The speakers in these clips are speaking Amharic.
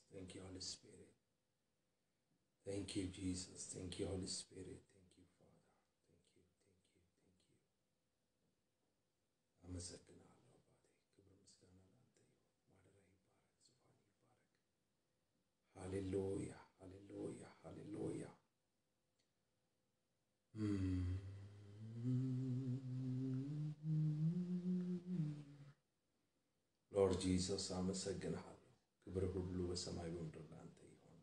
Thank you, Holy Spirit. Thank you, Jesus. Thank you, Holy Spirit. Thank you, Father. Thank you, thank you, thank you. አመሰግናለሁ አባቴ። ክብር ምስጋና ላንተ ይሁን። ማደሪያ ይባረክ፣ ዙፋን ይባረክ። ሃሌሉያ፣ ሃሌሉያ፣ ሃሌሉያ። ሎርድ ጂሰስ አመሰግንሃለሁ። ክብር ሁሉ በሰማይ በምድር ላንተ ይሁን።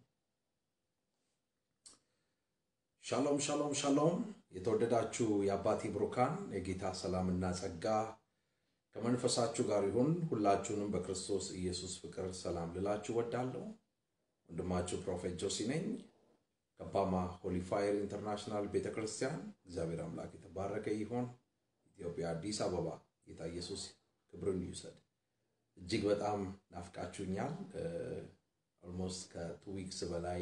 ሻሎም ሻሎም ሻሎም። የተወደዳችሁ የአባቴ ብሩካን የጌታ ሰላምና ጸጋ ከመንፈሳችሁ ጋር ይሁን። ሁላችሁንም በክርስቶስ ኢየሱስ ፍቅር ሰላም ልላችሁ ወዳለሁ። ወንድማችሁ ፕሮፌት ጆሲ ነኝ ከባማ ሆሊ ፋየር ኢንተርናሽናል ቤተ ክርስቲያን። እግዚአብሔር አምላክ የተባረከ ይሁን። ኢትዮጵያ አዲስ አበባ ጌታ ኢየሱስ ክብርን ይውሰድ። እጅግ በጣም ናፍቃችሁኛል። ኦልሞስት ከቱ ዊክስ በላይ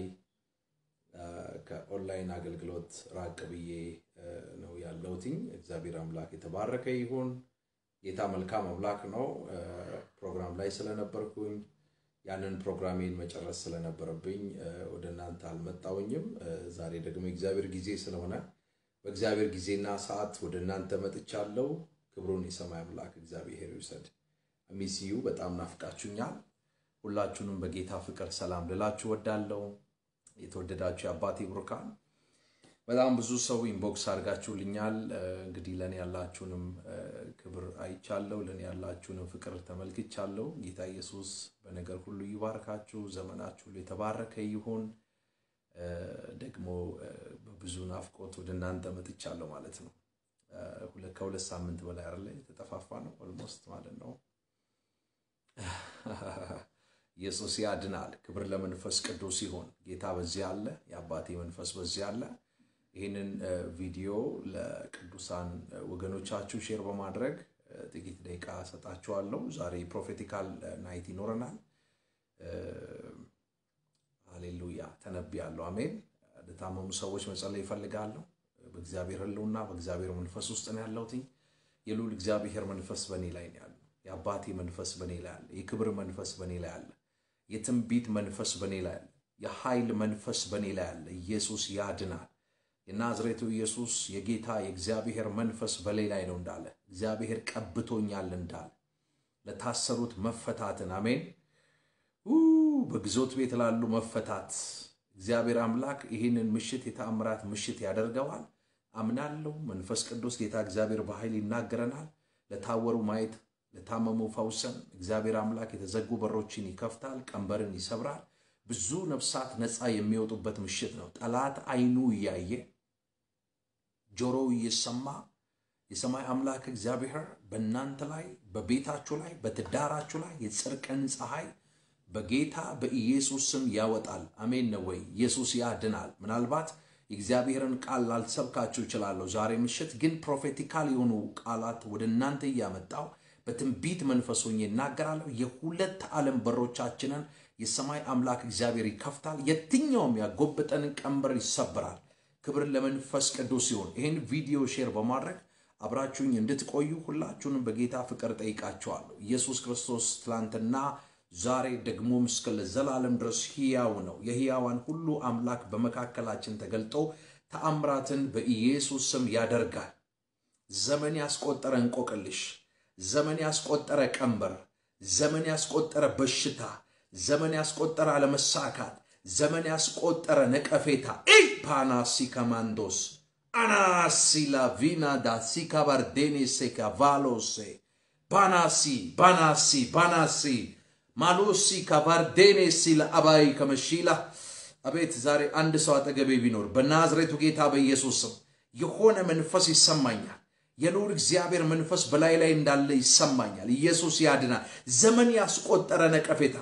ከኦንላይን አገልግሎት ራቅ ብዬ ነው ያለሁትኝ። እግዚአብሔር አምላክ የተባረከ ይሁን። ጌታ መልካም አምላክ ነው። ፕሮግራም ላይ ስለነበርኩኝ ያንን ፕሮግራሜን መጨረስ ስለነበረብኝ ወደ እናንተ አልመጣውኝም። ዛሬ ደግሞ የእግዚአብሔር ጊዜ ስለሆነ በእግዚአብሔር ጊዜና ሰዓት ወደ እናንተ መጥቻለሁ። ክብሩን የሰማይ አምላክ እግዚአብሔር ይውሰድ። ሚስዩ በጣም ናፍቃችሁኛል። ሁላችሁንም በጌታ ፍቅር ሰላም ልላችሁ ወዳለው የተወደዳችሁ የአባቴ ብሩካን በጣም ብዙ ሰው ኢንቦክስ አድርጋችሁልኛል። እንግዲህ ለእኔ ያላችሁንም ክብር አይቻለሁ፣ ለእኔ ያላችሁንም ፍቅር ተመልክቻለሁ። ጌታ ኢየሱስ በነገር ሁሉ ይባርካችሁ፣ ዘመናችሁ ሁሉ የተባረከ ይሁን። ደግሞ በብዙ ናፍቆት ወደ እናንተ መጥቻለሁ ማለት ነው። ከሁለት ሳምንት በላይ አይደለ የተጠፋፋ ነው ኦልሞስት ማለት ነው። ኢየሱስ ያድናል። ክብር ለመንፈስ ቅዱስ ይሁን። ጌታ በዚህ አለ፣ የአባቴ መንፈስ በዚህ አለ። ይህንን ቪዲዮ ለቅዱሳን ወገኖቻችሁ ሼር በማድረግ ጥቂት ደቂቃ ሰጣችኋለሁ። ዛሬ ፕሮፌቲካል ናይት ይኖረናል። ሃሌሉያ ተነብያለሁ። አሜን። ለታመሙ ሰዎች መጸለይ ይፈልጋለሁ። በእግዚአብሔር ሕልውና በእግዚአብሔር መንፈስ ውስጥ ነው ያለሁትኝ። የልዑል እግዚአብሔር መንፈስ በእኔ ላይ ነው ያለው። የአባቴ መንፈስ በእኔ ላይ አለ። የክብር መንፈስ በእኔ ላይ አለ። የትንቢት መንፈስ በእኔ ላይ አለ። የኃይል መንፈስ በእኔ ላይ አለ። ኢየሱስ ያድናል። የናዝሬቱ ኢየሱስ የጌታ የእግዚአብሔር መንፈስ በላይ ላይ ነው እንዳለ እግዚአብሔር ቀብቶኛል እንዳለ ለታሰሩት መፈታትን አሜን። በግዞት ቤት ላሉ መፈታት እግዚአብሔር አምላክ ይህንን ምሽት የተአምራት ምሽት ያደርገዋል አምናለሁ። መንፈስ ቅዱስ ጌታ እግዚአብሔር በኃይል ይናገረናል። ለታወሩ ማየት፣ ለታመሙ ፈውሰን እግዚአብሔር አምላክ የተዘጉ በሮችን ይከፍታል፣ ቀንበርን ይሰብራል። ብዙ ነፍሳት ነፃ የሚወጡበት ምሽት ነው። ጠላት አይኑ እያየ ጆሮው እየሰማ የሰማይ አምላክ እግዚአብሔር በእናንተ ላይ በቤታችሁ ላይ በትዳራችሁ ላይ የጽድቅን ፀሐይ በጌታ በኢየሱስ ስም ያወጣል። አሜን ነው ወይ? ኢየሱስ ያድናል። ምናልባት የእግዚአብሔርን ቃል ላልሰብካችሁ እችላለሁ ዛሬ ምሽት ግን ፕሮፌቲካል የሆኑ ቃላት ወደ እናንተ እያመጣው በትንቢት መንፈስ ሆኜ እናገራለሁ። የሁለት ዓለም በሮቻችንን የሰማይ አምላክ እግዚአብሔር ይከፍታል። የትኛውም ያጎበጠንን ቀንበር ይሰብራል። ክብር ለመንፈስ ቅዱስ ሲሆን ይህን ቪዲዮ ሼር በማድረግ አብራችሁኝ እንድትቆዩ ሁላችሁንም በጌታ ፍቅር ጠይቃችኋለሁ። ኢየሱስ ክርስቶስ ትላንትና ዛሬ ደግሞም እስከ ለዘላለም ድረስ ሕያው ነው። የሕያዋን ሁሉ አምላክ በመካከላችን ተገልጦ ተአምራትን በኢየሱስ ስም ያደርጋል። ዘመን ያስቆጠረ እንቆቅልሽ፣ ዘመን ያስቆጠረ ቀንበር፣ ዘመን ያስቆጠረ በሽታ ዘመን ያስቆጠረ አለመሳካት፣ ዘመን ያስቆጠረ ነቀፌታ ይ ፓናሲ ከማንዶስ አናሲላ ቪና ዳሲካ ባርዴኔሴ ካቫሎሴ ባናሲ ባናሲ ባናሲ ማሎሲ ካቫርዴኔሲ ለአባይ ከመሺላ አቤት ዛሬ አንድ ሰው አጠገቤ ቢኖር በናዝሬቱ ጌታ በኢየሱስ ስም የሆነ መንፈስ ይሰማኛል። የልዑል እግዚአብሔር መንፈስ በላይ ላይ እንዳለ ይሰማኛል። ኢየሱስ ያድናል። ዘመን ያስቆጠረ ነቀፌታ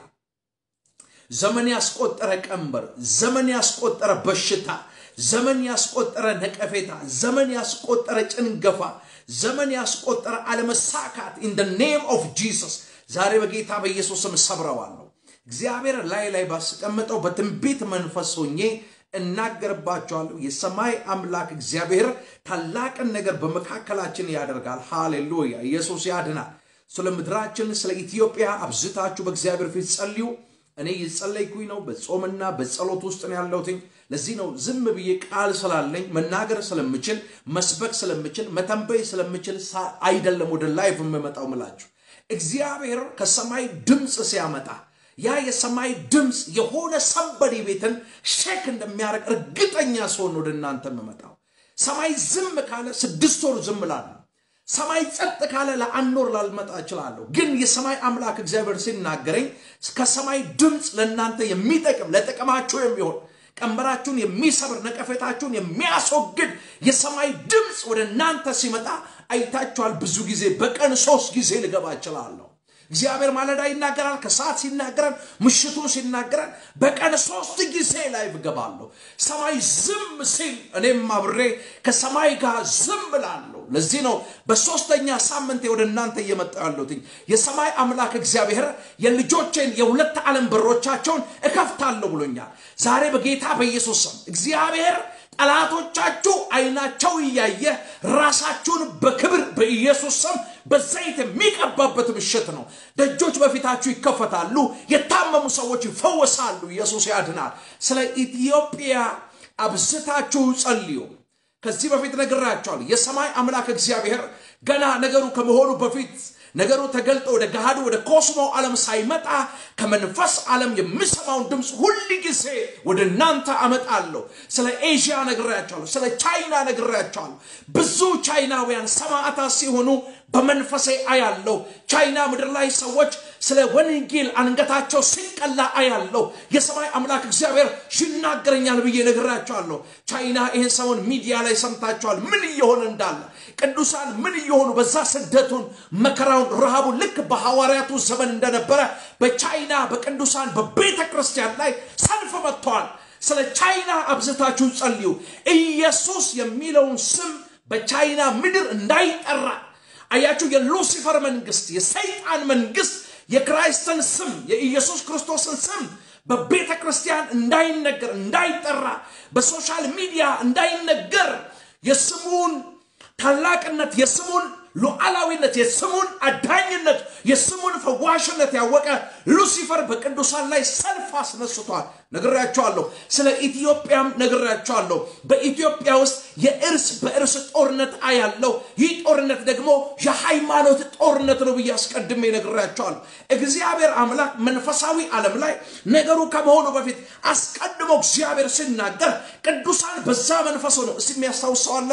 ዘመን ያስቆጠረ ቀንበር፣ ዘመን ያስቆጠረ በሽታ፣ ዘመን ያስቆጠረ ነቀፌታ፣ ዘመን ያስቆጠረ ጭንገፋ፣ ዘመን ያስቆጠረ አለመሳካት ኢን ደ ኔም ኦፍ ጂሰስ ዛሬ በጌታ በኢየሱስ ስም ሰብረዋለሁ። እግዚአብሔር ላይ ላይ ባስቀመጠው በትንቢት መንፈስ ሆኜ እናገርባቸዋለሁ። የሰማይ አምላክ እግዚአብሔር ታላቅን ነገር በመካከላችን ያደርጋል። ሃሌሉያ! ኢየሱስ ያድናል። ስለ ምድራችን ስለ ኢትዮጵያ አብዝታችሁ በእግዚአብሔር ፊት ጸልዩ። እኔ እየጸለይኩኝ ነው። በጾምና በጸሎት ውስጥ ነው ያለሁትኝ። ለዚህ ነው ዝም ብዬ ቃል ስላለኝ መናገር ስለምችል መስበክ ስለምችል መተንበይ ስለምችል አይደለም ወደ ላይቭ የምመጣው ምላችሁ። እግዚአብሔር ከሰማይ ድምፅ ሲያመጣ ያ የሰማይ ድምፅ የሆነ ሰንበዴ ቤትን ሼክ እንደሚያደርግ እርግጠኛ ስሆን ወደ እናንተ የምመጣው። ሰማይ ዝም ካለ ስድስት ወር ዝም ላለሁ። ሰማይ ጸጥ ካለ ለአንድ ወር ላልመጣ እችላለሁ። ግን የሰማይ አምላክ እግዚአብሔር ሲናገረኝ ከሰማይ ድምፅ ለእናንተ የሚጠቅም ለጥቅማችሁ የሚሆን ቀንበራችሁን የሚሰብር ነቀፌታችሁን የሚያስወግድ የሰማይ ድምፅ ወደ እናንተ ሲመጣ አይታችኋል። ብዙ ጊዜ በቀን ሶስት ጊዜ ልገባ እችላለሁ። እግዚአብሔር ማለዳ ይናገራል፣ ከሰዓት ሲናገረን፣ ምሽቱን ሲናገረን በቀን ሶስት ጊዜ ላይ እገባለሁ። ሰማይ ዝም ሲል እኔም አብሬ ከሰማይ ጋር ዝም እላለሁ። ለዚህ ነው በሶስተኛ ሳምንቴ ወደ እናንተ እየመጣ ያለሁት። የሰማይ አምላክ እግዚአብሔር የልጆቼን የሁለት ዓለም በሮቻቸውን እከፍታለሁ ብሎኛል። ዛሬ በጌታ በኢየሱስ ስም እግዚአብሔር ጠላቶቻችሁ አይናቸው እያየ ራሳችሁን በክብር በኢየሱስ ስም በዘይት የሚቀባበት ምሽት ነው። ደጆች በፊታችሁ ይከፈታሉ። የታመሙ ሰዎች ይፈወሳሉ። ኢየሱስ ያድናል። ስለ ኢትዮጵያ አብዝታችሁ ጸልዩ። ከዚህ በፊት ነግራቸዋል። የሰማይ አምላክ እግዚአብሔር ገና ነገሩ ከመሆኑ በፊት ነገሩ ተገልጦ ወደ ገሃዱ ወደ ኮስሞ ዓለም ሳይመጣ ከመንፈስ ዓለም የምሰማውን ድምፅ ሁል ጊዜ ወደ እናንተ አመጣለሁ። ስለ ኤዥያ ነግሬያቸዋለሁ። ስለ ቻይና ነግሬያቸዋለሁ። ብዙ ቻይናውያን ሰማዕታት ሲሆኑ በመንፈሴ አያለው። ቻይና ምድር ላይ ሰዎች ስለ ወንጌል አንገታቸው ሲቀላ አያለው። የሰማይ አምላክ እግዚአብሔር ይናገረኛል ብዬ ነግራቸዋለሁ። ቻይና ይህን ሰሞን ሚዲያ ላይ ሰምታችኋል፣ ምን እየሆነ እንዳለ ቅዱሳን ምን እየሆኑ በዛ ስደቱን፣ መከራውን፣ ረሃቡን ልክ በሐዋርያቱ ዘመን እንደነበረ በቻይና በቅዱሳን በቤተ ክርስቲያን ላይ ሰልፍ መጥተዋል። ስለ ቻይና አብዝታችሁ ጸልዩ። ኢየሱስ የሚለውን ስም በቻይና ምድር እንዳይጠራ አያችሁ። የሉሲፈር መንግስት፣ የሰይጣን መንግስት የክራይስትን ስም የኢየሱስ ክርስቶስን ስም በቤተ ክርስቲያን እንዳይነገር እንዳይጠራ፣ በሶሻል ሚዲያ እንዳይነገር የስሙን ታላቅነት የስሙን ሉዓላዊነት የስሙን አዳኝነት የስሙን ፈዋሽነት ያወቀ ሉሲፈር በቅዱሳን ላይ ሰልፍ አስነስቷል። ነግሬያቸዋለሁ። ስለ ኢትዮጵያም ነግሬያቸዋለሁ። በኢትዮጵያ ውስጥ የእርስ በእርስ ጦርነት አያለው። ይህ ጦርነት ደግሞ የሃይማኖት ጦርነት ነው ብዬ አስቀድሜ ነግሬያቸዋለሁ። እግዚአብሔር አምላክ መንፈሳዊ ዓለም ላይ ነገሩ ከመሆኑ በፊት አስቀድሞ እግዚአብሔር ሲናገር ቅዱሳን በዛ መንፈስ ነው። እስቲ የሚያስታውሰዋለ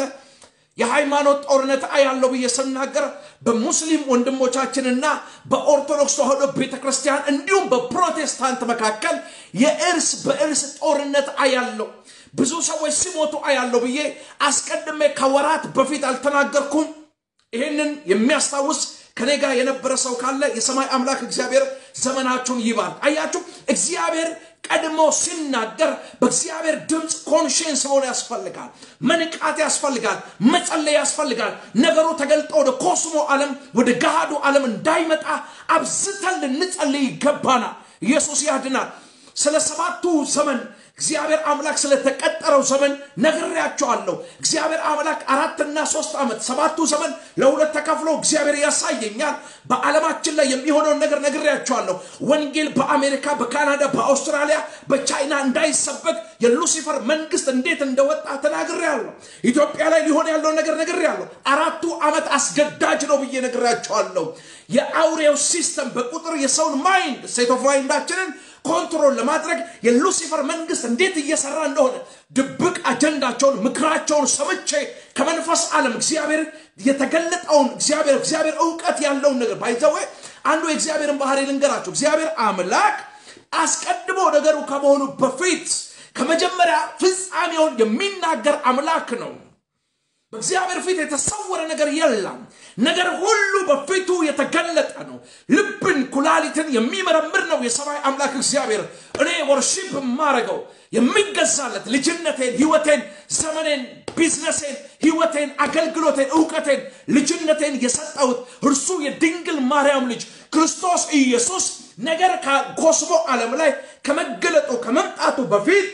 የሃይማኖት ጦርነት አያለው ብዬ ስናገር በሙስሊም ወንድሞቻችንና በኦርቶዶክስ ተዋህዶ ቤተ ክርስቲያን እንዲሁም በፕሮቴስታንት መካከል የእርስ በእርስ ጦርነት አያለው። ብዙ ሰዎች ሲሞቱ አያለው ብዬ አስቀድሜ ከወራት በፊት አልተናገርኩም። ይህንን የሚያስታውስ ከኔ ጋር የነበረ ሰው ካለ የሰማይ አምላክ እግዚአብሔር ዘመናችሁን ይባል። አያችሁ እግዚአብሔር ቀድሞ ሲናገር በእግዚአብሔር ድምፅ ኮንሽንስ መሆን ያስፈልጋል። መንቃት ያስፈልጋል። መጸለይ ያስፈልጋል። ነገሩ ተገልጦ ወደ ኮስሞ ዓለም ወደ ገሃዱ ዓለም እንዳይመጣ አብዝተን ልንጸልይ ይገባናል። ኢየሱስ ያድናል። ስለ ሰባቱ ዘመን እግዚአብሔር አምላክ ስለተቀጠረው ዘመን ነግሬያቸዋለሁ። እግዚአብሔር አምላክ አራትና ሶስት ዓመት ሰባቱ ዘመን ለሁለት ተከፍሎ እግዚአብሔር ያሳየኛል። በዓለማችን ላይ የሚሆነውን ነገር ነግሬያቸዋለሁ። ወንጌል በአሜሪካ፣ በካናዳ፣ በአውስትራሊያ፣ በቻይና እንዳይሰበክ የሉሲፈር መንግስት እንዴት እንደወጣ ተናግሬያለሁ። ኢትዮጵያ ላይ ሊሆን ያለውን ነገር ነግሬያለሁ። አራቱ ዓመት አስገዳጅ ነው ብዬ ነግሬያቸዋለሁ። የአውሬው ሲስተም በቁጥር የሰውን ማይንድ ሴት ኦፍ ማይንዳችንን ኮንትሮል ለማድረግ የሉሲፈር መንግስት እንዴት እየሰራ እንደሆነ ድብቅ አጀንዳቸውን ምክራቸውን ሰምቼ ከመንፈስ ዓለም እግዚአብሔር የተገለጠውን እግዚአብሔር እግዚአብሔር እውቀት ያለውን ነገር ባይዘወ አንዱ የእግዚአብሔርን ባህሪ ልንገራቸው። እግዚአብሔር አምላክ አስቀድሞ ነገሩ ከመሆኑ በፊት ከመጀመሪያ ፍጻሜውን የሚናገር አምላክ ነው። በእግዚአብሔር ፊት የተሰወረ ነገር የለም። ነገር ሁሉ በፊቱ የተገለጠ ነው። ልብን፣ ኩላሊትን የሚመረምር ነው የሰማይ አምላክ እግዚአብሔር። እኔ ወርሺፕ የማረገው የሚገዛለት ልጅነቴን፣ ህይወቴን፣ ዘመኔን፣ ቢዝነሴን፣ ህይወቴን፣ አገልግሎቴን፣ እውቀቴን፣ ልጅነቴን የሰጠሁት እርሱ የድንግል ማርያም ልጅ ክርስቶስ ኢየሱስ ነገር ከኮስሞ ዓለም ላይ ከመገለጡ ከመምጣቱ በፊት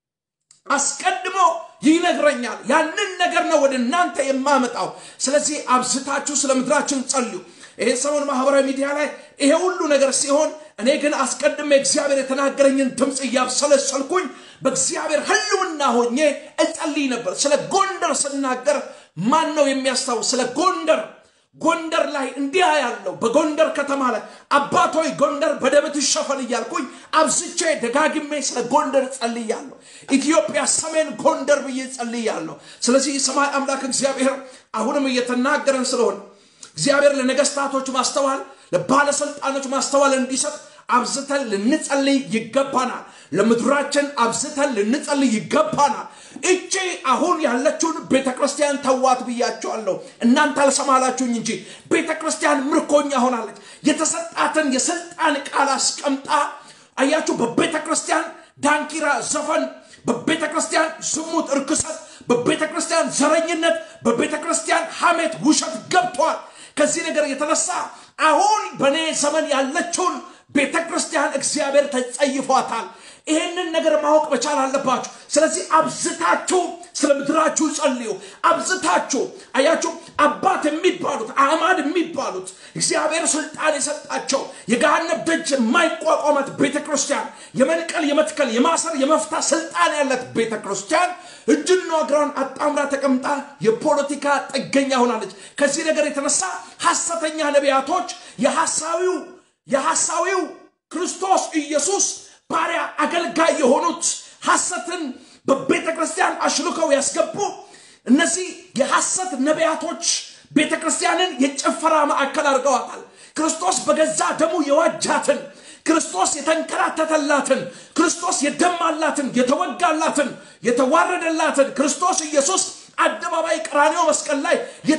አስቀድሞ ይነግረኛል። ያንን ነገር ነው ወደ እናንተ የማመጣው። ስለዚህ አብዝታችሁ ስለ ምድራችን ጸልዩ። ይሄ ሰሞን ማህበራዊ ሚዲያ ላይ ይሄ ሁሉ ነገር ሲሆን እኔ ግን አስቀድሜ እግዚአብሔር የተናገረኝን ድምፅ እያብሰለሰልኩኝ በእግዚአብሔር ሕልውና ሆኜ እጸልይ ነበር። ስለ ጎንደር ስናገር ማን ነው የሚያስታውስ? ስለ ጎንደር ጎንደር ላይ እንዲህ ያለው በጎንደር ከተማ ላይ አባቶይ ጎንደር በደም ትሸፈን እያልኩኝ አብዝቼ ደጋግሜ ስለ ጎንደር ጸልያለሁ። ኢትዮጵያ ሰሜን ጎንደር ብዬ ጸልያለሁ። ስለዚህ የሰማይ አምላክ እግዚአብሔር አሁንም እየተናገረን ስለሆነ እግዚአብሔር ለነገስታቶች ማስተዋል፣ ለባለስልጣኖች ማስተዋል እንዲሰጥ አብዝተን ልንጸልይ ይገባናል። ለምድራችን አብዝተን ልንጸልይ ይገባናል። እቺ አሁን ያለችውን ቤተ ክርስቲያን ተዋት ብያቸዋለሁ። እናንተ አልሰማላችሁኝ እንጂ ቤተ ክርስቲያን ምርኮኛ ሆናለች። የተሰጣትን የስልጣን ቃል አስቀምጣ አያችሁ። በቤተ ክርስቲያን ዳንኪራ፣ ዘፈን፣ በቤተ ክርስቲያን ዝሙት፣ እርክሰት፣ በቤተ ክርስቲያን ዘረኝነት፣ በቤተ ክርስቲያን ሐሜት፣ ውሸት ገብቷል። ከዚህ ነገር የተነሳ አሁን በእኔ ዘመን ያለችውን ቤተ ክርስቲያን እግዚአብሔር ተጸይፏታል። ይህንን ነገር ማወቅ መቻል አለባችሁ። ስለዚህ አብዝታችሁ ስለ ምድራችሁ ጸልዩ። አብዝታችሁ አያችሁ፣ አባት የሚባሉት አዕማድ የሚባሉት እግዚአብሔር ስልጣን የሰጣቸው የገሃነብ ደጅ የማይቋቋማት ቤተ ክርስቲያን የመንቀል፣ የመትከል፣ የማሰር፣ የመፍታት ስልጣን ያላት ቤተ ክርስቲያን እጅና እግሯን አጣምራ ተቀምጣ የፖለቲካ ጥገኛ ሆናለች። ከዚህ ነገር የተነሳ ሐሰተኛ ነቢያቶች የሐሳዊው የሐሳዊው ክርስቶስ ኢየሱስ ባሪያ አገልጋይ የሆኑት ሐሰትን በቤተ ክርስቲያን አሽልከው ያስገቡ እነዚህ የሐሰት ነቢያቶች ቤተ ክርስቲያንን የጭፈራ ማዕከል አድርገዋታል። ክርስቶስ በገዛ ደሙ የዋጃትን ክርስቶስ የተንከራተተላትን ክርስቶስ የደማላትን የተወጋላትን የተዋረደላትን ክርስቶስ ኢየሱስ አደባባይ ቀራንዮ መስቀል ላይ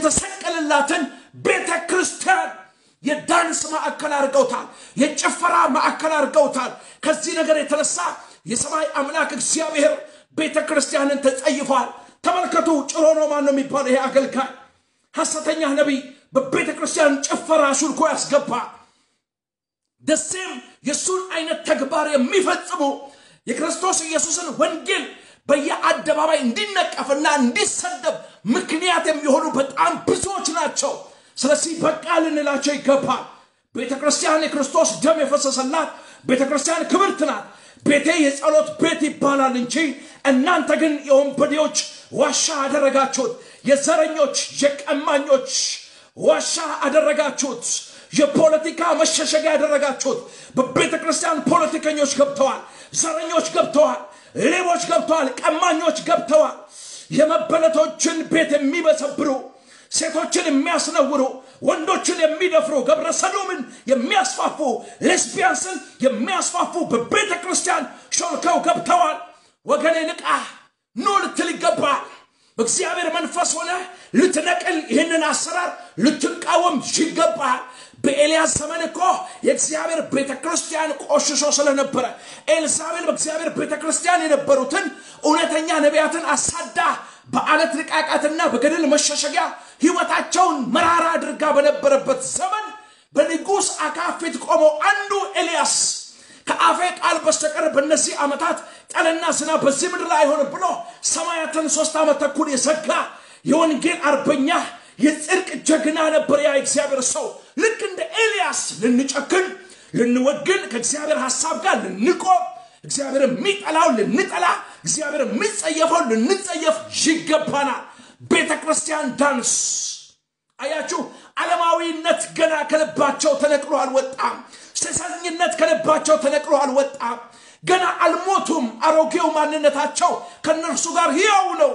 የተሰቀለላትን ቤተ ክርስቲያን የዳንስ ማዕከል አድርገውታል። የጭፈራ ማዕከል አድርገውታል። ከዚህ ነገር የተነሳ የሰማይ አምላክ እግዚአብሔር ቤተ ክርስቲያንን ተጸይፏል። ተመልከቱ። ጭሮ ነው ማን ነው የሚባለው? ይሄ አገልጋይ ሐሰተኛ ነቢይ በቤተ ክርስቲያን ጭፈራ ሹልኮ ያስገባ ደሴም የእሱን አይነት ተግባር የሚፈጽሙ የክርስቶስ ኢየሱስን ወንጌል በየአደባባይ እንዲነቀፍና እንዲሰደብ ምክንያት የሚሆኑ በጣም ብዙዎች ናቸው። ስለዚህ በቃ ልንላቸው ይገባል። ቤተ ክርስቲያን የክርስቶስ ደም የፈሰሰላት ቤተ ክርስቲያን ክብርት ናት። ቤቴ የጸሎት ቤት ይባላል እንጂ እናንተ ግን የወንበዴዎች ዋሻ አደረጋችሁት። የዘረኞች የቀማኞች ዋሻ አደረጋችሁት። የፖለቲካ መሸሸጊያ ያደረጋችሁት። በቤተ ክርስቲያን ፖለቲከኞች ገብተዋል፣ ዘረኞች ገብተዋል፣ ሌቦች ገብተዋል፣ ቀማኞች ገብተዋል። የመበለቶችን ቤት የሚበሰብሩ ሴቶችን የሚያስነውሩ ወንዶችን የሚደፍሩ ገብረ ሰዶምን የሚያስፋፉ ሌስቢያንስን የሚያስፋፉ በቤተ ክርስቲያን ሾልከው ገብተዋል። ወገኔ ንቃ፣ ኑ ልትል ይገባል። በእግዚአብሔር መንፈስ ሆነ ልትነቅል ይህንን አሰራር ልትቃወም ይገባል። በኤልያስ ዘመን እኮ የእግዚአብሔር ቤተ ክርስቲያን ቆሽሾ ስለነበረ ኤልዛቤል በእግዚአብሔር ቤተ ክርስቲያን የነበሩትን እውነተኛ ነቢያትን አሳዳ በአለት ንቃቃትና በገደል መሸሸጊያ ሕይወታቸውን መራራ አድርጋ በነበረበት ዘመን በንጉሥ አካብ ፊት ቆመው አንዱ ኤልያስ ከአፌ ቃል በስተቀር በእነዚህ ዓመታት ጠልና ዝናብ በዚህ ምድር ላይ አይሆንም ብሎ ሰማያትን ሶስት ዓመት ተኩል የዘጋ የወንጌል አርበኛ የጽድቅ ጀግና ነበር። ያ እግዚአብሔር ሰው ልክ እንደ ኤልያስ ልንጨክን፣ ልንወግን፣ ከእግዚአብሔር ሐሳብ ጋር ልንቆም፣ እግዚአብሔር የሚጠላው ልንጠላ፣ እግዚአብሔር የሚጸየፈው ልንጸየፍ ይገባናል። ቤተ ክርስቲያን ዳንስ አያችሁ፣ ዓለማዊነት ገና ከልባቸው ተነቅሎ አልወጣም። ሴሰኝነት ከልባቸው ተነቅሎ አልወጣም። ገና አልሞቱም። አሮጌው ማንነታቸው ከእነርሱ ጋር ሕያው ነው።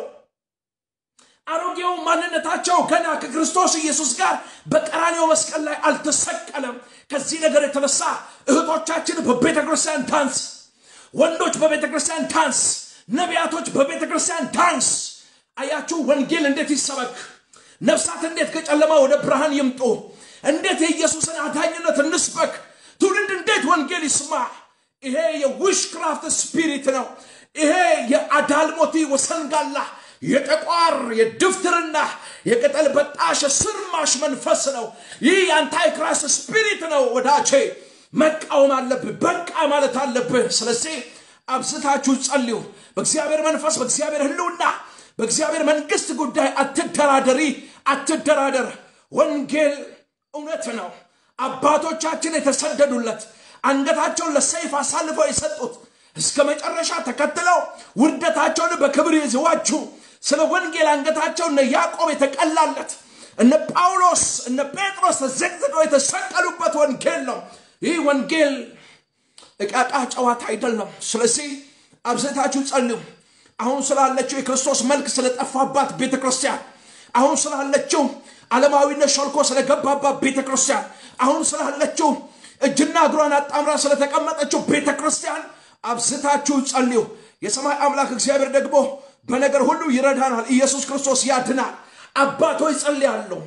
አሮጌው ማንነታቸው ገና ከክርስቶስ ኢየሱስ ጋር በቀራኔው መስቀል ላይ አልተሰቀለም። ከዚህ ነገር የተነሳ እህቶቻችን በቤተ ክርስቲያን ዳንስ፣ ወንዶች በቤተ ክርስቲያን ዳንስ፣ ነቢያቶች በቤተ ክርስቲያን ዳንስ። አያችሁ ወንጌል እንዴት ይሰበክ? ነፍሳት እንዴት ከጨለማ ወደ ብርሃን ይምጡ? እንዴት የኢየሱስን አዳኝነት እንስበክ? ትውልድ እንዴት ወንጌል ይስማ? ይሄ የዊሽ ክራፍት ስፒሪት ነው። ይሄ የአዳልሞቲ ወሰንጋላ የጠቋር የድፍትርና የቅጠል በጣሽ ስርማሽ መንፈስ ነው። ይህ የአንታይ ክራይስት ስፒሪት ነው። ወዳቼ መቃወም አለብህ፣ በቃ ማለት አለብህ። ስለዚህ አብዝታችሁ ጸልዩ። በእግዚአብሔር መንፈስ፣ በእግዚአብሔር ሕልውና፣ በእግዚአብሔር መንግስት ጉዳይ አትደራደሪ፣ አትደራደር። ወንጌል እውነት ነው። አባቶቻችን የተሰደዱለት አንገታቸውን ለሰይፍ አሳልፈው የሰጡት እስከ መጨረሻ ተከትለው ውርደታቸውን በክብር ይዘዋችሁ ስለ ወንጌል አንገታቸው እነ ያዕቆብ የተቀላለት እነ ጳውሎስ እነ ጴጥሮስ ተዘግዝገው የተሰቀሉበት ወንጌል ነው። ይህ ወንጌል እቃቃ ጨዋታ አይደለም። ስለዚህ አብዝታችሁ ጸልዩ። አሁን ስላለችው የክርስቶስ መልክ ስለጠፋባት ቤተ ክርስቲያን፣ አሁን ስላለችው ዓለማዊነት ሾልኮ ስለገባባት ቤተ ክርስቲያን፣ አሁን ስላለችው እጅና እግሯን አጣምራ ስለተቀመጠችው ቤተ ክርስቲያን አብዝታችሁ ጸልዩ። የሰማይ አምላክ እግዚአብሔር ደግሞ በነገር ሁሉ ይረዳናል። ኢየሱስ ክርስቶስ ያድናል። አባቶ ይጸልያለሁ።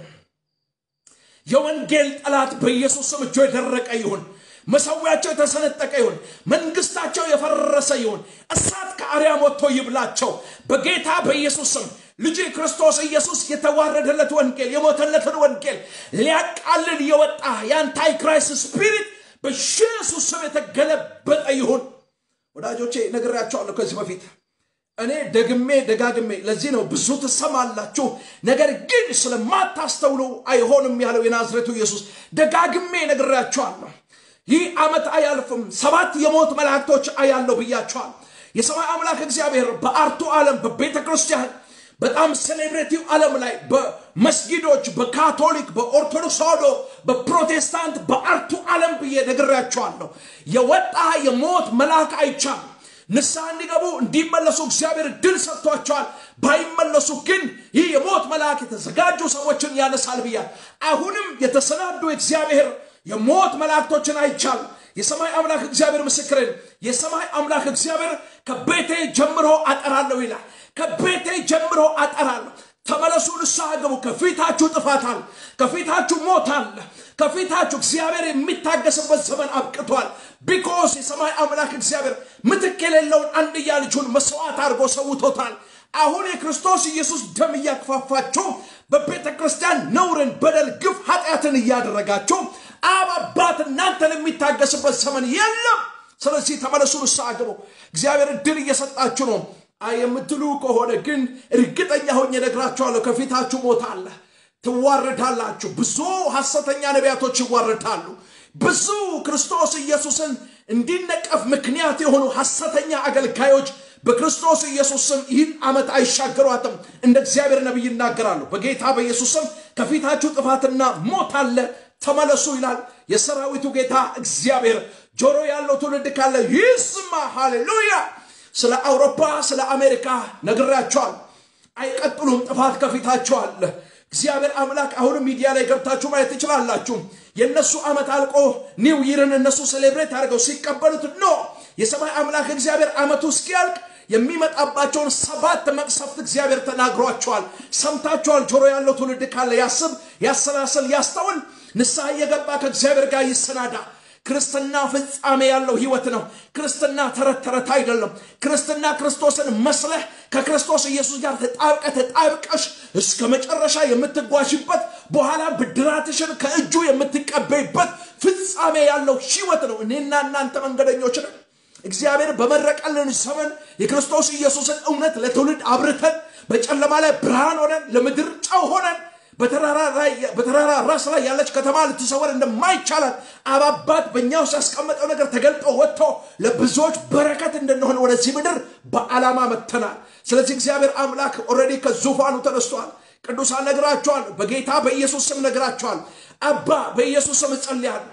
የወንጌል ጠላት በኢየሱስ ስም እጆ የደረቀ ይሁን። መሰዊያቸው የተሰነጠቀ ይሁን። መንግስታቸው የፈረሰ ይሁን። እሳት ከአርያም ወጥቶ ይብላቸው በጌታ በኢየሱስ ስም። ልጅ ክርስቶስ ኢየሱስ የተዋረደለት ወንጌል የሞተለትን ወንጌል ሊያቃልል የወጣ የአንታይ ክራይስት ስፒሪት በኢየሱስ ስም የተገለበጠ ይሁን። ወዳጆቼ ነግሬያቸዋለሁ ከዚህ በፊት እኔ ደግሜ ደጋግሜ ለዚህ ነው ብዙ ትሰማላችሁ፣ ነገር ግን ስለማታስተውሉ አይሆንም ያለው የናዝሬቱ ኢየሱስ። ደጋግሜ ነግሬያቸዋለሁ። ይህ ዓመት አያልፍም፣ ሰባት የሞት መላእክቶች አያለው ብያቸዋል። የሰማይ አምላክ እግዚአብሔር በአርቱ ዓለም በቤተ ክርስቲያን በጣም ሴሌብሬቲቭ ዓለም ላይ በመስጊዶች፣ በካቶሊክ፣ በኦርቶዶክስ ተዋሕዶ፣ በፕሮቴስታንት፣ በአርቱ ዓለም ብዬ ነግሬያቸዋለሁ። የወጣ የሞት መልአክ አይቻል ንስሐ እንዲገቡ እንዲመለሱ እግዚአብሔር ድል ሰጥቷቸዋል። ባይመለሱ ግን ይህ የሞት መልአክ የተዘጋጁ ሰዎችን ያነሳል ብያል። አሁንም የተሰናዱ እግዚአብሔር የሞት መላእክቶችን አይቻል። የሰማይ አምላክ እግዚአብሔር ምስክርን፣ የሰማይ አምላክ እግዚአብሔር ከቤቴ ጀምሮ አጠራለሁ ይላል። ከቤቴ ጀምሮ አጠራለሁ። ተመለሱ፣ ንስሐ ግቡ። ከፊታችሁ ጥፋት አለ፣ ከፊታችሁ ሞት አለ፣ ከፊታችሁ እግዚአብሔር የሚታገስበት ዘመን አብቅቷል። ቢኮስ የሰማይ አምላክ እግዚአብሔር ምትክ የሌለውን አንድያ ልጁን መስዋዕት አድርጎ ሰውቶታል። አሁን የክርስቶስ ኢየሱስ ደም እያክፋፋችሁ በቤተ ክርስቲያን ነውርን፣ በደል፣ ግፍ፣ ኃጢአትን እያደረጋችሁ አብ አባት እናንተን የሚታገስበት ዘመን የለም። ስለዚህ ተመለሱ፣ ንስሐ ግቡ። እግዚአብሔር እድል እየሰጣችሁ ነው። አይ የምትሉ ከሆነ ግን እርግጠኛ ሆኜ እነግራችኋለሁ፣ ከፊታችሁ ሞት አለ፣ ትዋረዳላችሁ። ብዙ ሐሰተኛ ነቢያቶች ይዋረዳሉ። ብዙ ክርስቶስ ኢየሱስን እንዲነቀፍ ምክንያት የሆኑ ሐሰተኛ አገልጋዮች በክርስቶስ ኢየሱስ ስም ይህን ዓመት አይሻገሯትም። እንደ እግዚአብሔር ነቢይ ይናገራሉ። በጌታ በኢየሱስ ስም ከፊታችሁ ጥፋትና ሞት አለ፣ ተመለሱ ይላል የሰራዊቱ ጌታ እግዚአብሔር። ጆሮ ያለው ትውልድ ካለ ይስማ። ሃሌሉያ። ስለ አውሮፓ ስለ አሜሪካ ነግራቸዋል። አይቀጥሉም። ጥፋት ከፊታቸው አለ። እግዚአብሔር አምላክ አሁንም ሚዲያ ላይ ገብታችሁ ማየት ትችላላችሁ። የእነሱ ዓመት አልቆ ኒው ይርን እነሱ ሴሌብሬት አድርገው ሲቀበሉት ኖ የሰማይ አምላክ እግዚአብሔር ዓመቱ እስኪያልቅ የሚመጣባቸውን ሰባት መቅሰፍት እግዚአብሔር ተናግሯቸዋል። ሰምታችኋል። ጆሮ ያለው ትውልድ ካለ ያስብ፣ ያሰላስል፣ ያስተውል። ንስሐ እየገባ ከእግዚአብሔር ጋር ይሰናዳ። ክርስትና ፍጻሜ ያለው ህይወት ነው። ክርስትና ተረት ተረት አይደለም። ክርስትና ክርስቶስን መስለህ ከክርስቶስ ኢየሱስ ጋር ተጣብቀ ተጣብቀሽ እስከ መጨረሻ የምትጓዥበት በኋላ ብድራትሽን ከእጁ የምትቀበይበት ፍጻሜ ያለው ህይወት ነው። እኔና እናንተ መንገደኞች ነን። እግዚአብሔር በመረቀልን ዘመን የክርስቶስ ኢየሱስን እውነት ለትውልድ አብርተን በጨለማ ላይ ብርሃን ሆነን ለምድር ጨው ሆነን በተራራ ራስ ላይ ያለች ከተማ ልትሰወር እንደማይቻላት አባባት በእኛ ውስጥ ያስቀመጠው ነገር ተገልጦ ወጥቶ ለብዙዎች በረከት እንድንሆን ወደዚህ ምድር በዓላማ መጥተናል። ስለዚህ እግዚአብሔር አምላክ ኦልሬዲ ከዙፋኑ ተነስቷል። ቅዱሳን ነግራቸዋል። በጌታ በኢየሱስ ስም ነግራቸዋል። አባ በኢየሱስ ስም እጸልያለሁ።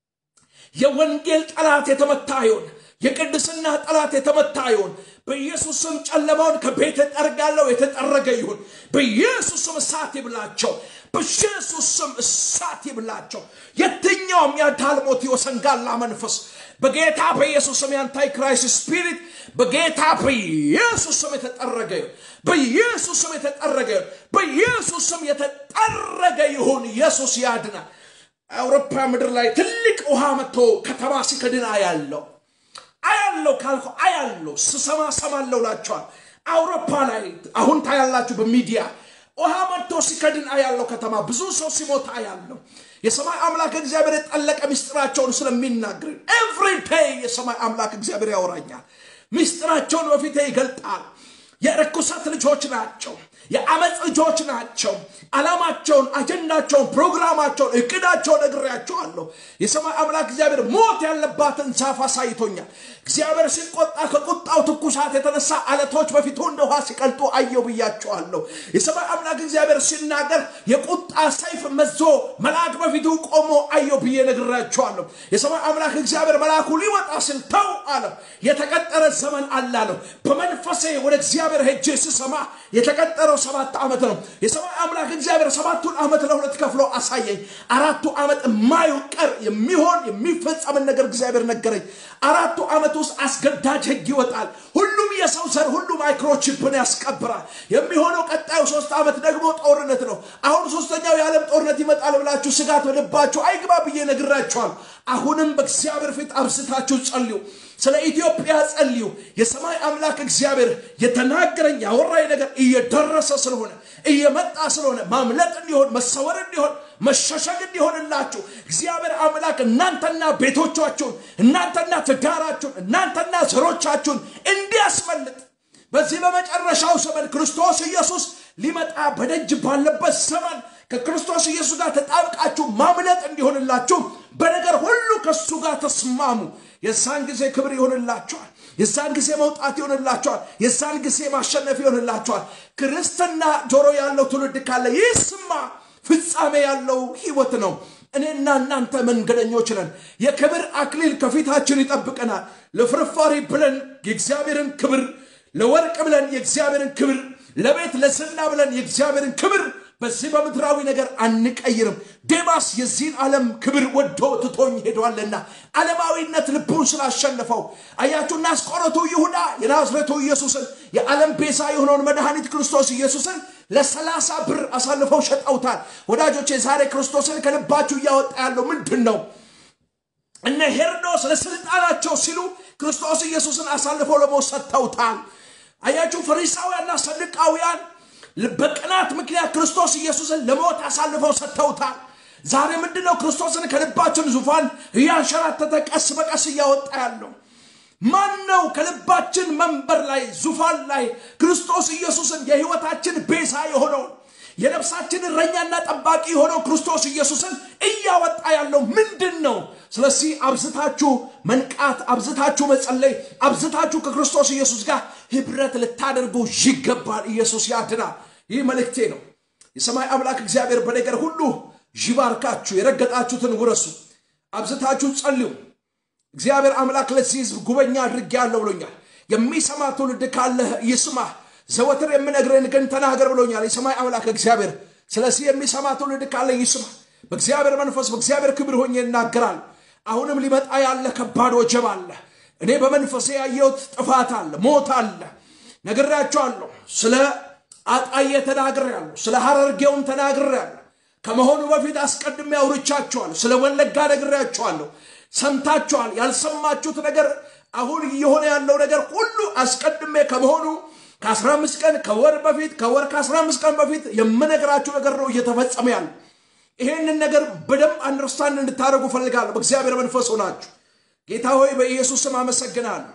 የወንጌል ጠላት የተመታ ይሁን። የቅድስና ጠላት የተመታ ይሁን። በኢየሱስ ስም ጨለማውን ከቤት ጠርጋለሁ፣ የተጠረገ ይሁን። በኢየሱስ ስም እሳት ይብላቸው። በኢየሱስ ስም እሳት ይብላቸው። የትኛውም የዳልሞት የወሰንጋላ መንፈስ በጌታ በኢየሱስ ስም የአንታይ ክራይስት ስፒሪት በጌታ በኢየሱስ ስም የተጠረገ ይሁን። በኢየሱስ ስም የተጠረገ ይሁን። በኢየሱስ ስም የተጠረገ ይሁን። ኢየሱስ ያድናል። አውሮፓ ምድር ላይ ትልቅ ውሃ መጥቶ ከተማ ሲከድን አያለው አያለው ካልኩ አያለው ስሰማ ሰማለው ላቸዋል። አውሮፓ ላይ አሁን ታያላችሁ በሚዲያ ውሃ መጥቶ ሲከድን አያለው ከተማ ብዙ ሰው ሲሞት አያለው። የሰማይ አምላክ እግዚአብሔር የጠለቀ ምስጢራቸውን ስለሚናገር ኤቭሪ ዴይ የሰማይ አምላክ እግዚአብሔር ያወራኛል። ምስጢራቸውን በፊቴ ይገልጣል። የርኩሰት ልጆች ናቸው። የአመፅ ልጆች ናቸው። ዓላማቸውን፣ አጀንዳቸውን፣ ፕሮግራማቸውን፣ እቅዳቸውን ነግሬያቸዋለሁ። የሰማይ አምላክ እግዚአብሔር ሞት ያለባትን ዛፍ አሳይቶኛል። እግዚአብሔር ሲቆጣ ከቁጣው ትኩሳት የተነሳ አለቶች በፊቱ እንደ ውሃ ሲቀልጡ አየው ብያቸዋለሁ። የሰማይ አምላክ እግዚአብሔር ሲናገር የቁጣ ሰይፍ መዞ መልአክ በፊቱ ቆሞ አየው ብዬ ነግራቸዋለሁ። የሰማይ አምላክ እግዚአብሔር መልአኩ ሊወጣ ሲል ተው አለ። የተቀጠረ ዘመን አለ አለው። በመንፈሴ ወደ እግዚአብሔር ሄጄ ስሰማ የተቀጠረው ሰባት ዓመት ነው። የሰማይ አምላክ እግዚአብሔር ሰባቱን ዓመት ለሁለት ከፍሎ አሳየኝ። አራቱ ዓመት የማይቀር የሚሆን የሚፈጸምን ነገር እግዚአብሔር ነገረኝ። አራቱ ዓመት ውስጥ አስገዳጅ ሕግ ይወጣል። ሁሉም የሰው ዘር ሁሉ ማይክሮቺፕን ያስቀብራል። የሚሆነው ቀጣዩ ሶስት ዓመት ደግሞ ጦርነት ነው። አሁን ሶስተኛው የዓለም ጦርነት ይመጣል ብላችሁ ስጋት በልባችሁ አይግባ ብዬ ነግራችኋል። አሁንም በእግዚአብሔር ፊት አብስታችሁ ጸልዩ። ስለ ኢትዮጵያ ጸልዩ። የሰማይ አምላክ እግዚአብሔር የተናገረኝ ያወራኝ ነገር እየደረሰ ስለሆነ እየመጣ ስለሆነ ማምለጥ እንዲሆን መሰወር እንዲሆን መሸሸግ እንዲሆንላችሁ እግዚአብሔር አምላክ እናንተና ቤቶቻችሁን እናንተና ትዳራችሁን እናንተና ዘሮቻችሁን እንዲያስመልጥ በዚህ በመጨረሻው ዘመን ክርስቶስ ኢየሱስ ሊመጣ በደጅ ባለበት ዘመን ከክርስቶስ ኢየሱስ ጋር ተጣብቃችሁ ማምለጥ እንዲሆንላችሁ በነገር ሁሉ ከእሱ ጋር ተስማሙ። የዛን ጊዜ ክብር ይሆንላችኋል። የዛን ጊዜ መውጣት ይሆንላችኋል። የዛን ጊዜ ማሸነፍ ይሆንላችኋል። ክርስትና ጆሮ ያለው ትውልድ ካለ ይስማ። ፍጻሜ ያለው ህይወት ነው። እኔና እናንተ መንገደኞች ነን። የክብር አክሊል ከፊታችን ይጠብቀናል። ለፍርፋሪ ብለን የእግዚአብሔርን ክብር፣ ለወርቅ ብለን የእግዚአብሔርን ክብር፣ ለቤት ለዝና ብለን የእግዚአብሔርን ክብር በዚህ በምድራዊ ነገር አንቀይርም። ዴማስ የዚህን ዓለም ክብር ወዶ ትቶኝ ሄዷልና ዓለማዊነት ልቡን ስላሸነፈው አያችሁ። እናስቆረቱ ይሁዳ የናዝሬቱ ኢየሱስን የዓለም ቤዛ የሆነውን መድኃኒት ክርስቶስ ኢየሱስን ለሰላሳ ብር አሳልፈው ሸጠውታል። ወዳጆቼ ዛሬ ክርስቶስን ከልባችሁ እያወጣ ያለው ምንድን ነው? እነ ሄሮዶስ ለስልጣናቸው ሲሉ ክርስቶስ ኢየሱስን አሳልፈው ለሞት ሰጥተውታል። አያችሁ ፈሪሳውያንና ሰዱቃውያን በቅናት ምክንያት ክርስቶስ ኢየሱስን ለሞት አሳልፈው ሰጥተውታል። ዛሬ ምንድነው ክርስቶስን ከልባችን ዙፋን እያንሸራተተ ቀስ በቀስ እያወጣ ያለው ማን ነው? ከልባችን መንበር ላይ ዙፋን ላይ ክርስቶስ ኢየሱስን የህይወታችን ቤዛ የሆነውን የነፍሳችን እረኛና ጠባቂ የሆነው ክርስቶስ ኢየሱስን እያወጣ ያለው ምንድን ነው? ስለዚህ አብዝታችሁ መንቃት፣ አብዝታችሁ መጸለይ፣ አብዝታችሁ ከክርስቶስ ኢየሱስ ጋር ህብረት ልታደርጉ ይገባል። ኢየሱስ ያድናል። ይህ መልእክቴ ነው። የሰማይ አምላክ እግዚአብሔር በነገር ሁሉ ይባርካችሁ። የረገጣችሁትን ውረሱ። አብዝታችሁ ጸልዩ። እግዚአብሔር አምላክ ለዚህ ህዝብ ጉበኛ አድርጌያለሁ ብሎኛል። የሚሰማ ትውልድ ካለ ይስማ። ዘወትር የምነግርህን ግን ተናገር ብሎኛል የሰማይ አምላክ እግዚአብሔር። ስለዚህ የሚሰማ ትውልድ ካለ ይስማ። በእግዚአብሔር መንፈስ በእግዚአብሔር ክብር ሆኜ እናገራል። አሁንም ሊመጣ ያለ ከባድ ወጀብ አለ። እኔ በመንፈሴ ያየሁት ጥፋት አለ፣ ሞት አለ። ነግሬያቸዋለሁ። ስለ አጣዬ ተናግሬያለሁ። ስለ ሐረርጌውም ተናግሬያለሁ። ከመሆኑ በፊት አስቀድሜ አውርቻቸዋለሁ። ስለ ወለጋ ነግሬያቸዋለሁ። ሰምታችኋል። ያልሰማችሁት ነገር አሁን እየሆነ ያለው ነገር ሁሉ አስቀድሜ ከመሆኑ ከ15 ቀን ከወር በፊት ከወር ከ15 ቀን በፊት የምነግራችሁ ነገር ነው እየተፈጸመ ያለ። ይሄንን ነገር በደንብ አንደርስታንድ እንድታደርጉ ፈልጋለሁ። በእግዚአብሔር መንፈስ ሆናችሁ ጌታ ሆይ በኢየሱስ ስም አመሰግናለሁ።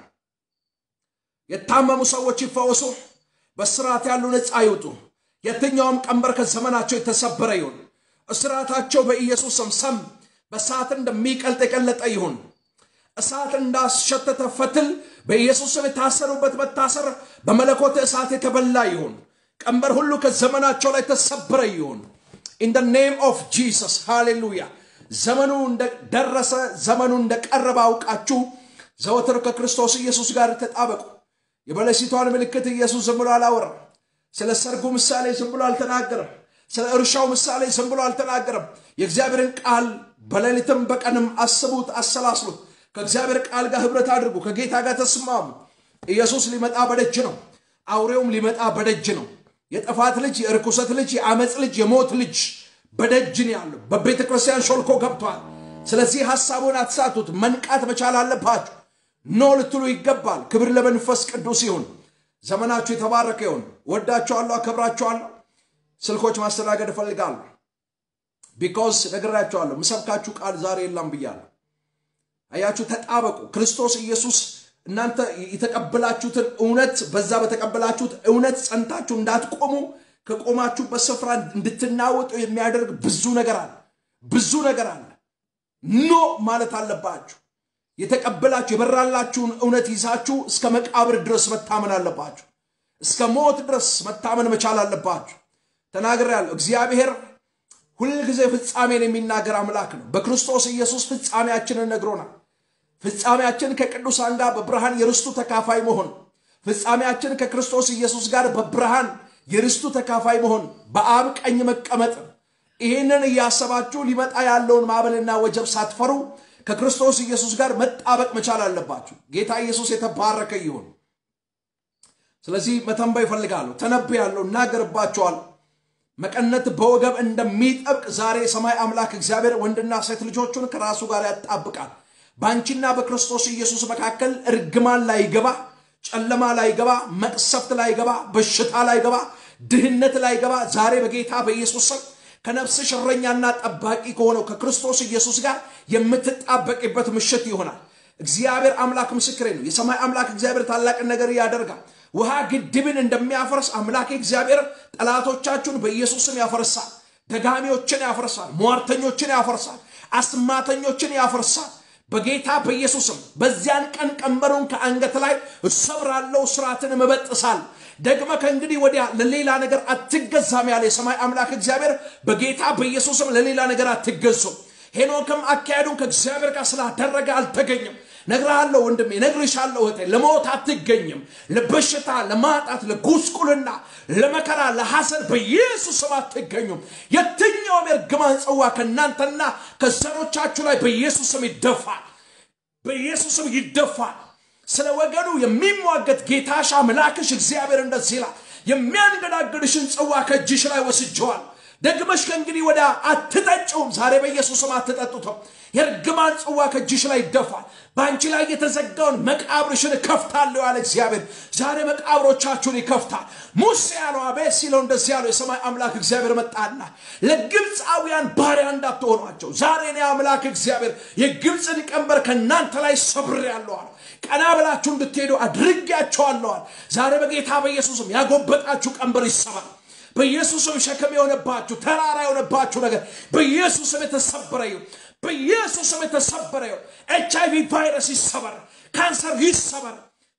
የታመሙ ሰዎች ይፈወሱ፣ በስርዓት ያሉ ነፃ ይውጡ። የትኛውም ቀንበር ከዘመናቸው የተሰበረ ይሁን። እስራታቸው በኢየሱስ ስም ሰም በእሳት እንደሚቀልጥ የቀለጠ ይሁን። እሳት እንዳስሸተተ ፈትል በኢየሱስ ስም የታሰሩበት መታሰር በመለኮት እሳት የተበላ ይሁን። ቀንበር ሁሉ ከዘመናቸው ላይ ተሰበረ ይሁን። ኢን ደ ኔም ኦፍ ጂሰስ ሃሌሉያ። ዘመኑ እንደደረሰ ዘመኑ እንደቀረበ አውቃችሁ ዘወትር ከክርስቶስ ኢየሱስ ጋር ተጣበቁ። የበለሲቷን ምልክት ኢየሱስ ዝም ብሎ አላወራም። ስለ ሰርጉ ምሳሌ ዝም ብሎ አልተናገረም። ስለ እርሻው ምሳሌ ዝም ብሎ አልተናገረም። የእግዚአብሔርን ቃል በሌሊትም በቀንም አስቡት፣ አሰላስሉት። ከእግዚአብሔር ቃል ጋር ህብረት አድርጉ። ከጌታ ጋር ተስማሙ። ኢየሱስ ሊመጣ በደጅ ነው። አውሬውም ሊመጣ በደጅ ነው። የጥፋት ልጅ፣ የርኩሰት ልጅ፣ የአመፅ ልጅ፣ የሞት ልጅ በደጅ ነው ያለው። በቤተ ክርስቲያን ሾልኮ ገብቷል። ስለዚህ ሐሳቡን አትሳቱት። መንቃት መቻል አለባችሁ። ኖ ልትሉ ይገባል። ክብር ለመንፈስ ቅዱስ ይሁን። ዘመናችሁ የተባረከ ይሁን። ወዳችኋለሁ፣ አከብራችኋለሁ። ስልኮች ማስተናገድ እፈልጋለሁ። ቢኮዝ ነግራችኋለሁ፣ ምሰብካችሁ ቃል ዛሬ የለም ብያለሁ። አያችሁ፣ ተጣበቁ። ክርስቶስ ኢየሱስ እናንተ የተቀበላችሁትን እውነት በዛ በተቀበላችሁት እውነት ጸንታችሁ እንዳትቆሙ ከቆማችሁበት ስፍራ እንድትናወጡ የሚያደርግ ብዙ ነገር አለ። ብዙ ነገር አለ። ኖ ማለት አለባችሁ። የተቀበላችሁ የበራላችሁን እውነት ይዛችሁ እስከ መቃብር ድረስ መታመን አለባችሁ። እስከ ሞት ድረስ መታመን መቻል አለባችሁ። ተናግሬያለሁ። እግዚአብሔር ሁልጊዜ ፍጻሜን የሚናገር አምላክ ነው። በክርስቶስ ኢየሱስ ፍጻሜያችንን ነግሮናል። ፍጻሜያችን ከቅዱሳን ጋር በብርሃን የርስቱ ተካፋይ መሆን፣ ፍጻሜያችን ከክርስቶስ ኢየሱስ ጋር በብርሃን የርስቱ ተካፋይ መሆን፣ በአብ ቀኝ መቀመጥ። ይህንን እያሰባችሁ ሊመጣ ያለውን ማዕበልና ወጀብ ሳትፈሩ ከክርስቶስ ኢየሱስ ጋር መጣበቅ መቻል አለባችሁ። ጌታ ኢየሱስ የተባረከ ይሁን። ስለዚህ መተንበይ ይፈልጋለሁ፣ ተነብያለሁ፣ እናገርባቸዋል። መቀነት በወገብ እንደሚጠብቅ ዛሬ የሰማይ አምላክ እግዚአብሔር ወንድና ሴት ልጆቹን ከራሱ ጋር ያጣብቃል። በአንቺና በክርስቶስ ኢየሱስ መካከል እርግማን ላይገባ፣ ጨለማ ላይገባ፣ መቅሰፍት ላይገባ፣ በሽታ ላይገባ፣ ድህነት ላይገባ ዛሬ በጌታ በኢየሱስ ስም ከነፍስሽ እረኛና ጠባቂ ከሆነው ከክርስቶስ ኢየሱስ ጋር የምትጣበቂበት ምሽት ይሆናል። እግዚአብሔር አምላክ ምስክሬ ነው። የሰማይ አምላክ እግዚአብሔር ታላቅን ነገር ያደርጋል። ውሃ ግድብን እንደሚያፈርስ አምላክ እግዚአብሔር ጠላቶቻችሁን በኢየሱስም ያፈርሳል። ደጋሚዎችን ያፈርሳል። ሟርተኞችን ያፈርሳል። አስማተኞችን ያፈርሳል። በጌታ በኢየሱስም በዚያን ቀን ቀንበሩን ከአንገት ላይ እሰብራለሁ፣ ስርዓትን እበጥሳል። ደግመ ከእንግዲህ ወዲያ ለሌላ ነገር አትገዛም ያለ የሰማይ አምላክ እግዚአብሔር በጌታ በኢየሱስም ለሌላ ነገር አትገዙም። ሄኖክም አካሄዱን ከእግዚአብሔር ጋር ስላደረገ አልተገኘም። ነግርሃለሁ ወንድሜ፣ ነግርሻለሁ እህቴ፣ ለሞት አትገኝም። ለበሽታ፣ ለማጣት፣ ለጉስቁልና፣ ለመከራ፣ ለሐዘን በኢየሱስም አትገኙም። የትኛውም የእርግማን ጽዋ ከእናንተና ከዘሮቻችሁ ላይ በኢየሱስም ይደፋል፣ በኢየሱስም ይደፋል። ስለ ወገኑ የሚሟገት ጌታሽ አምላክሽ እግዚአብሔር እንደዚህ ይላል፣ የሚያንገዳግድሽን ጽዋ ከእጅሽ ላይ ወስጀዋል። ደግመሽ ከእንግዲህ ወደ አትጠጪውም። ዛሬ በኢየሱስም አትጠጡትም። የእርግማን ጽዋ ከእጅሽ ላይ ይደፋል። በአንቺ ላይ የተዘጋውን መቃብርሽን እከፍታለሁ ያለ እግዚአብሔር ዛሬ መቃብሮቻችሁን ይከፍታል። ሙሴ ያለው አቤት ሲለው እንደዚህ ያለው የሰማይ አምላክ እግዚአብሔር መጣና ለግብፃውያን ባሪያ እንዳትሆኗቸው ዛሬ እኔ አምላክ እግዚአብሔር የግብፅን ቀንበር ከእናንተ ላይ ሰብሬአለሁ አለ። ቀና ብላችሁ እንድትሄዱ አድርጌያቸዋለዋል። ዛሬ በጌታ በኢየሱስም ያጎበጣችሁ ቀንበር ይሰባል። በኢየሱስም ሸክም የሆነባችሁ ተራራ የሆነባችሁ ነገር በኢየሱስም የተሰበረ ይሁን። በኢየሱስም የተሰበረ ይሁን። ኤች አይቪ ቫይረስ ይሰበር፣ ካንሰር ይሰበር፣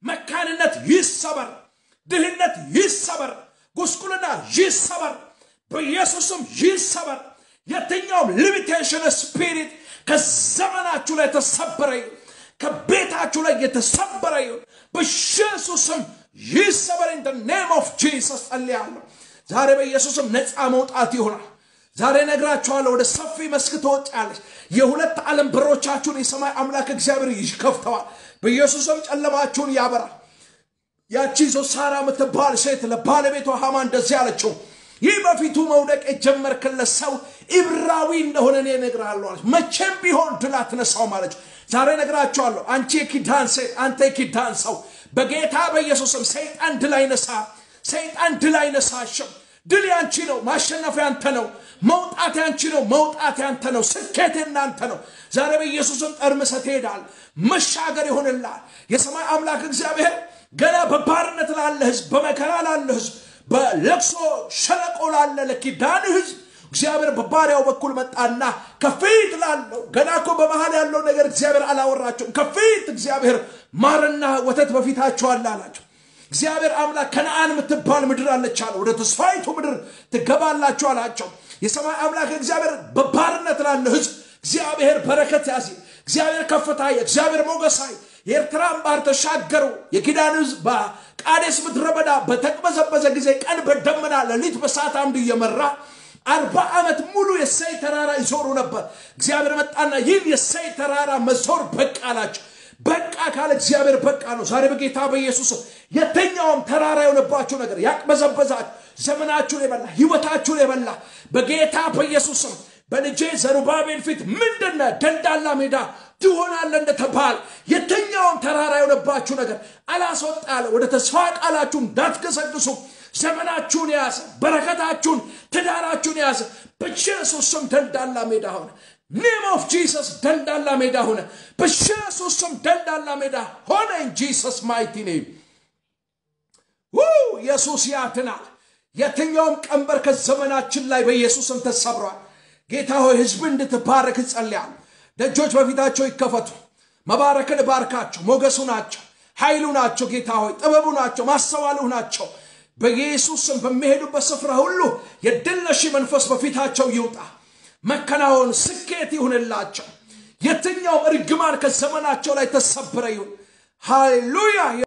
መካንነት ይሰበር፣ ድህነት ይሰበር፣ ጉስቁልና ይሰበር፣ በኢየሱስም ይሰበር። የትኛውም ሊሚቴሽን ስፒሪት ከዘመናችሁ ላይ የተሰበረ ይሁን። ከቤታችሁ ላይ የተሰበረ ይሁን። በኢየሱስም ይሰበር። ኢን ኔም ኦፍ ጂሰስ ጸልያለሁ። ዛሬ በኢየሱስም ነፃ መውጣት ይሆናል። ዛሬ ነግራችኋለሁ። ወደ ሰፊ መስክ ትወጫለች። የሁለት ዓለም በሮቻችሁን የሰማይ አምላክ እግዚአብሔር ይከፍተዋል። በኢየሱስም ጨለማችሁን ያበራል። ያቺ ዞሳራ የምትባል ሴት ለባለቤቷ ሃማ እንደዚህ አለችው፣ ይህ በፊቱ መውደቅ የጀመርክለት ሰው ኢብራዊ እንደሆነ እኔ እነግርሃለሁ አለች። መቼም ቢሆን ድል አትነሳውም አለች። ዛሬ ነግራችኋለሁ። አንቺ የኪዳን ሴት፣ አንተ የኪዳን ሰው በጌታ በኢየሱስም ሰይጣን ድል አይነሳ ሰይጣን ድል አይነሳሽም። ድል ያንቺ ነው። ማሸነፍ ያንተ ነው። መውጣት ያንቺ ነው። መውጣት ያንተ ነው። ስኬት እናንተ ነው። ዛሬ በኢየሱስም ጠርምሰህ ትሄዳል። መሻገር ይሆንልሃል። የሰማይ አምላክ እግዚአብሔር ገና በባርነት ላለ ህዝብ፣ በመከራ ላለ ህዝብ፣ በለቅሶ ሸለቆ ላለ ለኪዳን ህዝብ እግዚአብሔር በባሪያው በኩል መጣና ከፊት ላለው ገና እኮ በመሃል ያለው ነገር እግዚአብሔር አላወራቸውም። ከፊት እግዚአብሔር ማርና ወተት በፊታቸው አለ አላቸው። እግዚአብሔር አምላክ ከነአን የምትባል ምድር አለች አለ። ወደ ተስፋይቱ ምድር ትገባላችሁ አላቸው። የሰማይ አምላክ እግዚአብሔር በባርነት ላለ ህዝብ እግዚአብሔር በረከት ያዚ እግዚአብሔር ከፍታ እግዚአብሔር ሞገሳይ የኤርትራን ባህር ተሻገሩ። የኪዳን ህዝብ በቃዴስ ምድረ በዳ በተቅበዘበዘ ጊዜ ቀን በደመና ሌሊት በእሳት አምድ እየመራ አርባ ዓመት ሙሉ የሰይ ተራራ ይዞሩ ነበር። እግዚአብሔር መጣና ይህን የሰይ ተራራ መዞር በቃ አላቸው። በቃ ካለ እግዚአብሔር በቃ ነው። ዛሬ በጌታ በኢየሱስ የትኛውም ተራራ የሆነባችሁ ነገር ያቅበዘበዛችሁ፣ ዘመናችሁን የበላ ህይወታችሁን የበላ በጌታ በኢየሱስም በልጄ ዘሩባቤል ፊት ምንድነ ደልዳላ ሜዳ ትሆናለ እንደተባለ የትኛውም ተራራ የሆነባችሁ ነገር አላስወጣ ያለ ወደ ተስፋ ቃላችሁ እንዳትገሰግሱ ዘመናችሁን የያዘ በረከታችሁን ትዳራችሁን የያዘ በኢየሱስ ስም ደልዳላ ሜዳ ሆነ። ኔም ኦፍ ጂሰስ ደልዳላ ሜዳ ሆነ። በኢየሱስ ስም ደልዳላ ሜዳ ሆነ። ኢን ጂሰስ ማይቲ ኔም ኢየሱስ ያድናል። የትኛውም ቀንበር ከዘመናችን ላይ በኢየሱስም ተሰብሯል። ጌታ ሆይ ህዝብ እንድትባረክ እጸልያለሁ። ደጆች በፊታቸው ይከፈቱ። መባረክን ባርካቸው። ሞገሱ ናቸው፣ ኃይሉ ናቸው። ጌታ ሆይ ጥበቡ ናቸው፣ ማስተዋሉ ናቸው። በኢየሱስ ስም በሚሄዱበት ስፍራ ሁሉ የድለሺ መንፈስ በፊታቸው ይውጣ። መከናወን፣ ስኬት ይሁንላቸው። የትኛውም እርግማን ከዘመናቸው ላይ ተሰብረ ይሁን። ሃሌሉያ